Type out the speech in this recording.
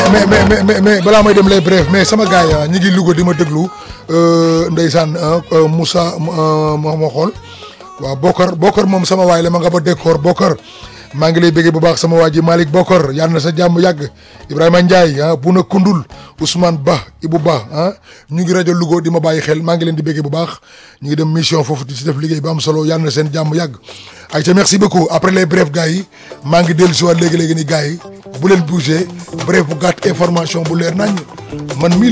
mais mais mais mais mais balaa may dem les bref mais sama gars yi ñi ngi Louga di ma déglu ndeysaan Moussa moo ma xool waaw Bokar Bokar moom sama waay la ma nga ba décor Bokar maa ngi lay bëggee bu baax sama waa ji Malick Bokar yal na sa jàmm yàgg Ibrahima Ndiaye ah Buna Koundul Ousmane Ba Ibou Ba ah ñu ngi rajo Louga di ma bàyyi xel maa ngi leen di bëggee bu baax ñu ngi dem mission foofu di si def liggéey bu am solo yal na seen jàmm yàgg ay ca merci beaucoup après les brefs gars yi maa ngi dellu si waat léegi-léegi ni gars yi bu leen bougé bref bu gàtt information bu leer nañ man mii